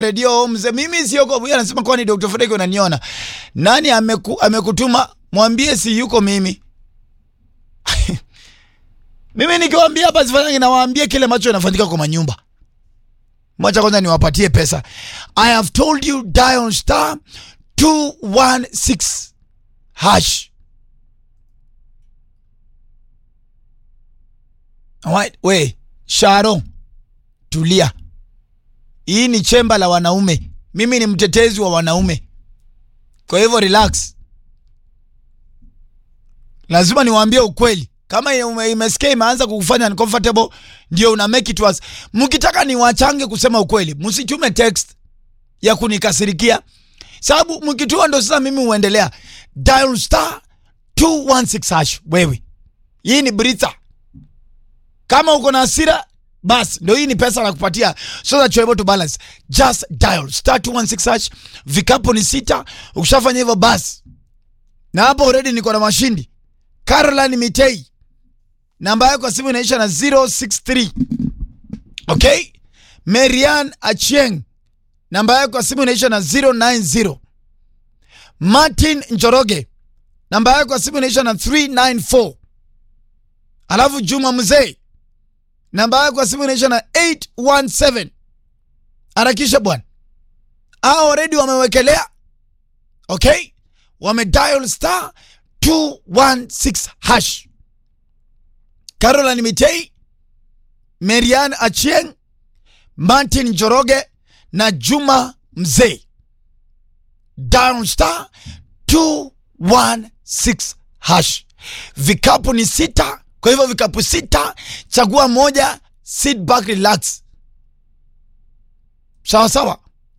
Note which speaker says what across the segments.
Speaker 1: redio mzee, mimi sio kwa huyu anasema kwani Dr. Fredrick unaniona? Nani ameku, amekutuma? Mwambie si yuko mimi. mimi nikiwaambia hapa sifanyangi nawaambia kile ambacho inafanyika kwa manyumba. Mwacha kwanza niwapatie pesa. I have told you dial star 216 hash. Alright, we Sharo, tulia. Hii ni chemba la wanaume. Mimi ni mtetezi wa wanaume, kwa hivyo relax. Lazima niwaambie ukweli. Kama ime- imesikia imeanza kukufanya uncomfortable, ndio una make it worse. Mkitaka niwachange kusema ukweli, msitume text ya kunikasirikia, sababu mkituma ndo sasa mimi huendelea. Dial star 216 hash. Wewe, hii ni Brita. Kama uko na hasira bas ndo hii ni pesa na kupatia so that you're able to balance. Just dial star 216 hash. Vikapu ni sita. Ukishafanya hivyo bas, na hapo already niko na mashindi. Caroline Mitei, namba yako ya simu inaisha na 063. Okay, Marian Achieng, namba yako ya simu inaisha na 090. Martin Njoroge, namba yako ya simu inaisha na 394. Alafu Juma Mzee namba yako ya simu inaisha na 817. Harakisha bwana, hao already wamewekelea. Okay, wame dial star 216 hash. Caroline Mitei, Marian Achieng, Martin Njoroge na Juma Mzee, dial star 216 hash. Vikapu ni sita, kwa hivyo vikapu sita, chagua moja, sit back, relax. Sawa sawa.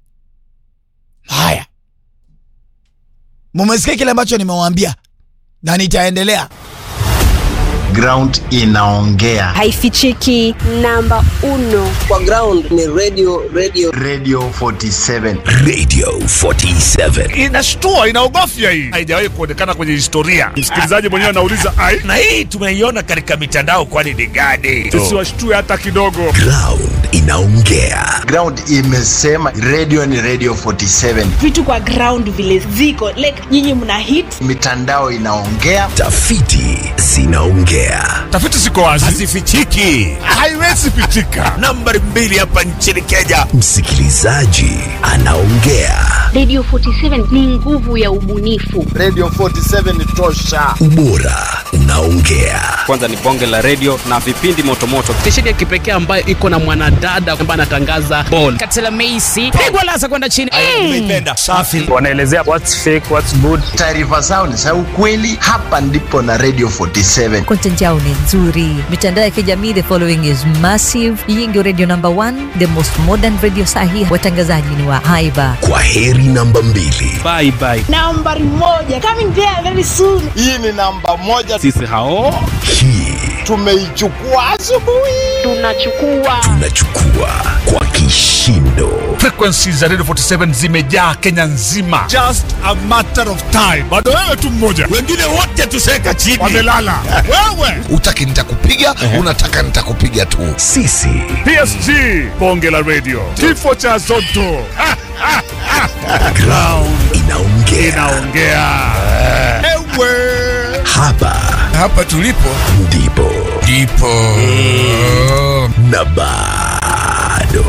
Speaker 1: Haya, mumesikia kile ambacho nimewaambia na nitaendelea.
Speaker 2: ground inaongea
Speaker 3: haifichiki namba uno
Speaker 4: kwa ground ni radio radio
Speaker 2: radio 47
Speaker 5: Radio 47.
Speaker 6: inashtua inaogofya hii haijawahi kuonekana kwenye historia msikilizaji mwenyewe anauliza ai
Speaker 5: Na hii tumeiona katika mitandao, kwani ni gani?
Speaker 6: sisi washtue hata kidogo
Speaker 5: Ground inaongea.
Speaker 2: ground imesema radio ni radio 47
Speaker 7: vitu kwa ground vile ziko like nyinyi mna hit
Speaker 2: mitandao inaongea
Speaker 5: Tafiti zinaongea.
Speaker 6: tafiti ziko wazi
Speaker 5: Hazifichiki.
Speaker 6: haiwezi pitika
Speaker 5: Nambari mbili hapa nchini Kenya, msikilizaji anaongea.
Speaker 8: Radio 47 ni nguvu ya ubunifu.
Speaker 2: radio 47 tosha
Speaker 5: Ubora unaongea.
Speaker 9: kwanza ni bonge la redio na vipindi motomoto stesheni ya kipekee ambayo iko na mwanadada ambaye anatangaza bol katela meisi pigwa lasa kwenda chini
Speaker 5: Umeipenda. Safi.
Speaker 6: wanaelezea what's fake what's good
Speaker 2: taarifa zao ni za ukweli hapa ndipo na radio 47
Speaker 10: content yao ni nzuri mitandao ya kijamii the following is massive hii ndio radio number one the most modern radio sahi watangazaji ni wa haiba
Speaker 5: Kwa heri namba mbili.
Speaker 9: bye bye
Speaker 7: nambari moja coming there very soon
Speaker 2: hii ni namba moja
Speaker 9: sisi hao
Speaker 5: Hii
Speaker 2: tumeichukua asubuhi
Speaker 8: Tunachukua
Speaker 5: tunachukua kwa kishindo.
Speaker 6: frequencies za radio 47 zimejaa kenya nzima just a matter of time bado wewe tu mmoja
Speaker 5: Wengine wote tuseka chini.
Speaker 6: wamelala wewe
Speaker 5: Utaki nitakupiga, unataka nitakupiga tu. Sisi
Speaker 6: psg bonge la radio kifo cha zoto Ha, ha, ha.
Speaker 5: ground inaongea.
Speaker 6: inaongea ewe
Speaker 5: Hapa
Speaker 11: hapa tulipo
Speaker 5: ndipo
Speaker 11: ndipo
Speaker 5: na bado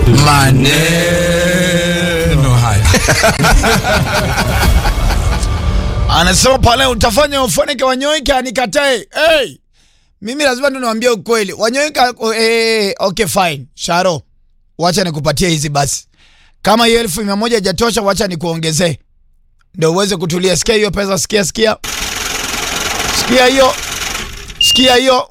Speaker 11: maneno haya
Speaker 1: Anasema pale utafanya ufoneke wanyoike anikatae. Hey, mimi lazima tu niwaambie ukweli. Wanyoike oh, eh, okay fine. Sharo, wacha nikupatie hizi basi. Kama hiyo elfu mia moja hajatosha, wacha nikuongezee ndio uweze kutulia. Sikia hiyo pesa, sikia, sikia, sikia hiyo, sikia hiyo.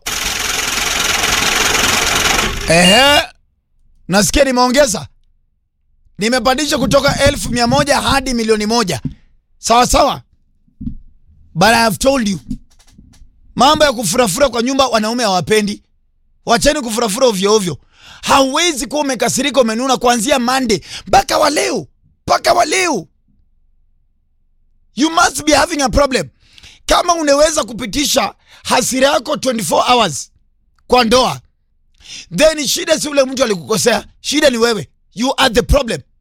Speaker 1: Ehe, nasikia nimeongeza, nimepandisha kutoka elfu mia moja hadi milioni moja. Sawa sawa. But I have told you, mambo ya kufurafura kwa nyumba wanaume hawapendi. Wacheni kufurafura ovyo ovyo. Hauwezi kuwa umekasirika umenuna kuanzia Monday mpaka wa leo mpaka wa leo. You must be having a problem. Kama unaweza kupitisha hasira yako 24 hours kwa ndoa, then shida si ule mtu alikukosea, shida ni wewe. You are the problem.